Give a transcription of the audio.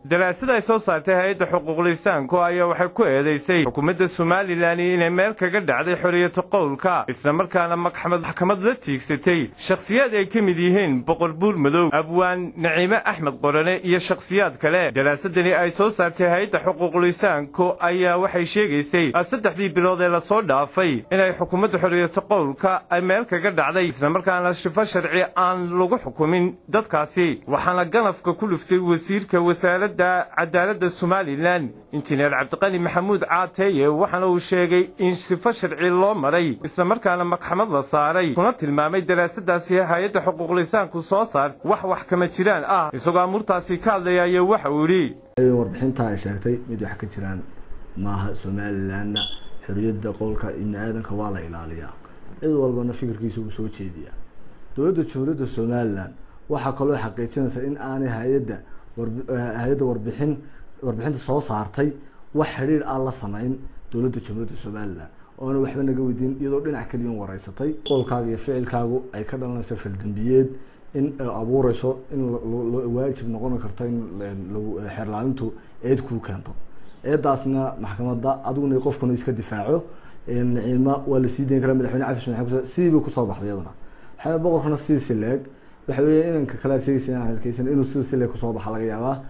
daraasad ay soo saartay hay-adda xuquuqlisaanku ayaa waxay ku eedeysay xukuumadda somalilan inay meel kaga dhacday xorriyata qowlka islamarkaana maxkamad la tiigsatay shakhsiyaad ay ka mid yihiin boqor buur madow abwaan naciime axmed qorane iyo shakhsiyaad kale daraasadani ay soo saartay hay-adda xuquuqlisaanku ayaa waxay sheegaysay saddexdii bilood ee lasoo dhaafay inay xukuumadda xorriyata qowlka ay meel kaga dhacday islamarkaana shifo sharci aan lagu xukumin dadkaasi waxaana ganafka ku dhuftay wasiirka wasaaradda cadaaladda somalilan injineer cabdiqani maxamuud caateeye waxaana uu sheegay in sifo sharci loo maray islamarkaana maxkamad la saaray kuna tilmaamay daraasadaasi hay-adda xuquuqlisaanku soo saar wax wax kama jiraan ah isagoo amuurtaasi ka hadlaya ayaa waxa uu yidhi warbixinta ay sheegtay mid wax ka jiraan maaha somalilanna xorriyadda qowlka ibni aadanka waa la ilaaliyaa cid walbana fikirkiisa uu soo jeediyaa dowladda jamhuuriyadda somalilan waxaa kaloo xaqiijinaysa in aanay hay-adda hay-adda warbixin warbixinta soo saartay wax xidhiir aan la samayn dowladda jamhuuriyadda somalilan oona waxba naga weydiin iyadoo dhinac keliyan wareysatay qowlkaaga iyo ficilkaagu ay ka dhalanayso faldambiyeed in abuureyso in waajib noqon karto in xeerlaalintu eed kuu keento eedaasna maxkamadda adiguna qofkuna iska difaaco naciima waa lasii dayn karaa madaxweyne cafis maxamed sidiiba kusoo baxday iyaduna waxaa boqorkana sidiisi leeg waxa weeye inanka kale sheegaysa inuu sidii si leeg kusoo baxa laga yaabaa